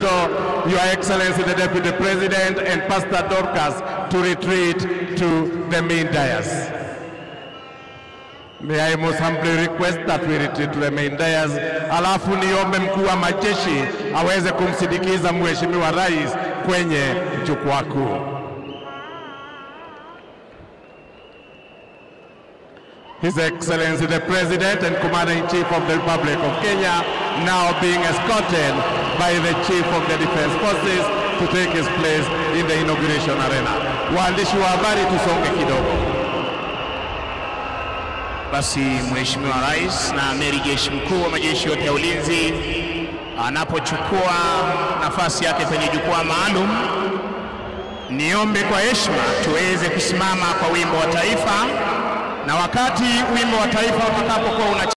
Your Excellency the Deputy President and Pastor Dorcas to retreat to the main dais. May I most humbly request that we retreat to the main dais. Alafu niombe mkuu wa majeshi aweze kumsindikiza Mheshimiwa Rais kwenye jukwaa kuu. His Excellency the President and Commander-in-Chief of the Republic of Kenya now being escorted by the Chief of the Defense Forces to take his place in the inauguration arena. Waandishi wa habari tusonge kidogo. Basi Mheshimiwa Rais na Amiri Jeshi Mkuu wa majeshi yote ya ulinzi anapochukua nafasi yake kwenye jukwaa maalum, niombe kwa heshima tuweze kusimama kwa wimbo wa taifa, na wakati wimbo wa taifa utakapokuwa una